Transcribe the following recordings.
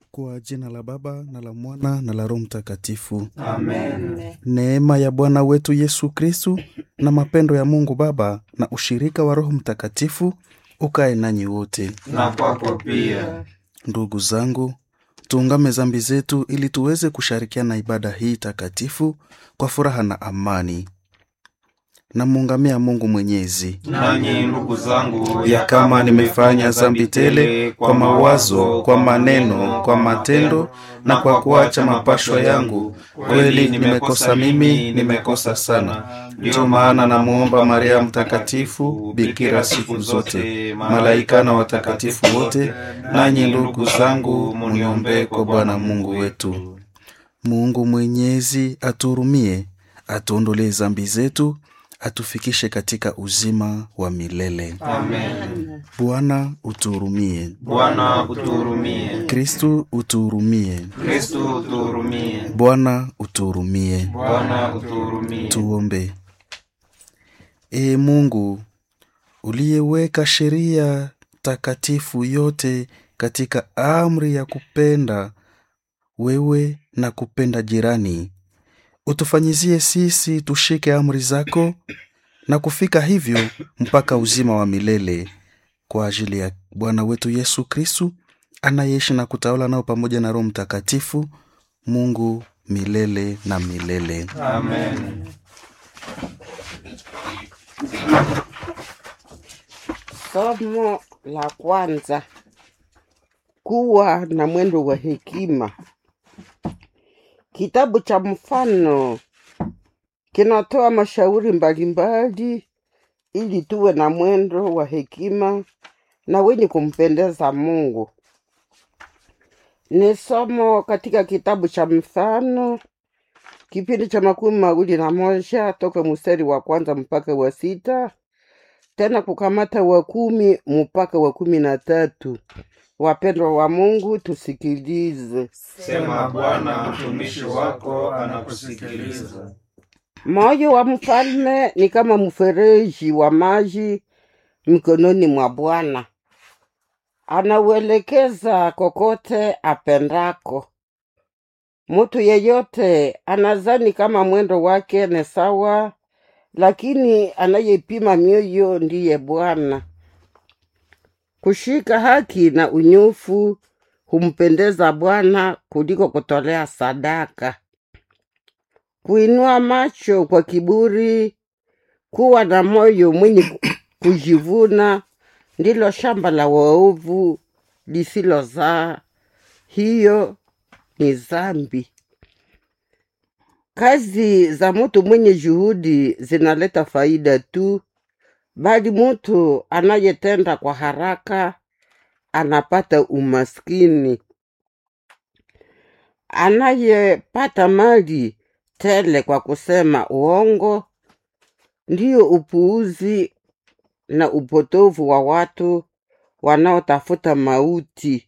Kwa jina la Baba na la Mwana na la Roho Mtakatifu. Amen. Neema ya Bwana wetu Yesu Kristu na mapendo ya Mungu Baba na ushirika wa Roho Mtakatifu ukae nanyi wote. Na kwako pia. Ndugu zangu, tuungame zambi zetu ili tuweze kushirikiana ibada hii takatifu kwa furaha na amani. Namuungamia Mungu Mwenyezi Nanyi ndugu zangu, ya kama nimefanya zambi tele kwa mawazo, kwa maneno, kwa matendo na kwa kuacha mapashwa yangu, kweli nimekosa mimi, nimekosa sana. Ndiyo maana namuomba Maria Mtakatifu, bikira siku zote, malaika na watakatifu wote, nanyi ndugu zangu, muniombee kwa Bwana Mungu wetu. Mungu Mwenyezi atuhurumie, atuondolee zambi zetu, atufikishe katika uzima wa milele. Amen. Bwana utuhurumie. Bwana utuhurumie. Kristu utuhurumie. Kristo utuhurumie. Bwana utuhurumie. Bwana utuhurumie. Tuombe. Ee Mungu uliyeweka sheria takatifu yote katika amri ya kupenda wewe na kupenda jirani, utufanyizie sisi tushike amri zako na kufika hivyo mpaka uzima wa milele kwa ajili ya Bwana wetu Yesu Kristu anayeishi na kutawala nao pamoja na Roho Mtakatifu, Mungu milele na milele. Amen. Somo la kwanza: kuwa na mwendo wa hekima. Kitabu cha Mfano kinatoa mashauri mbalimbali ili tuwe na mwendo wa hekima na wenye kumpendeza Mungu. Ni somo katika kitabu cha Mfano kipindi cha makumi mawili na moja toka mstari wa kwanza mpaka wa sita tena kukamata wa kumi mpaka wa kumi na tatu. Wapendwa wa Mungu, tusikilize. Sema Bwana, mtumishi wako anakusikiliza. Moyo wa mfalme ni kama mfereji wa maji mikononi mwa Bwana, anauelekeza kokote apendako. Mtu yeyote anazani kama mwendo wake ni sawa, lakini anayepima mioyo ndiye Bwana. Kushika haki na unyofu humpendeza Bwana kuliko kutolea sadaka. Kuinua macho kwa kiburi, kuwa na moyo mwenye kujivuna, ndilo shamba la waovu lisilozaa. Hiyo ni zambi. Kazi za mtu mwenye juhudi zinaleta faida tu, bali mtu anayetenda kwa haraka anapata umaskini. Anayepata mali tele kwa kusema uongo ndiyo upuuzi na upotovu wa watu wanaotafuta mauti.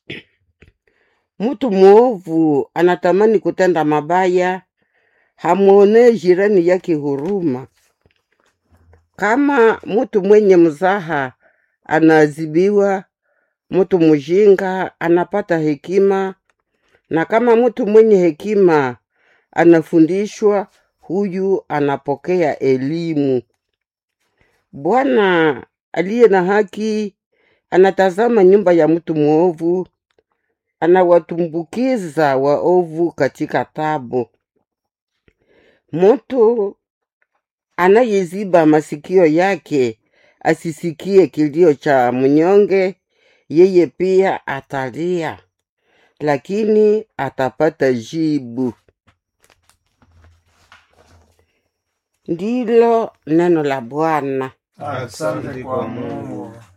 Mtu mwovu anatamani kutenda mabaya, hamwonee jirani yake huruma. Kama mtu mwenye mzaha anaadhibiwa, mtu mjinga anapata hekima, na kama mtu mwenye hekima anafundishwa, huyu anapokea elimu. Bwana aliye na haki anatazama nyumba ya mtu mwovu, anawatumbukiza waovu katika tabu. Mtu anayeziba masikio yake asisikie kilio cha mnyonge, yeye pia atalia, lakini atapata jibu. Ndilo neno la Bwana. Asante kwa Mungu.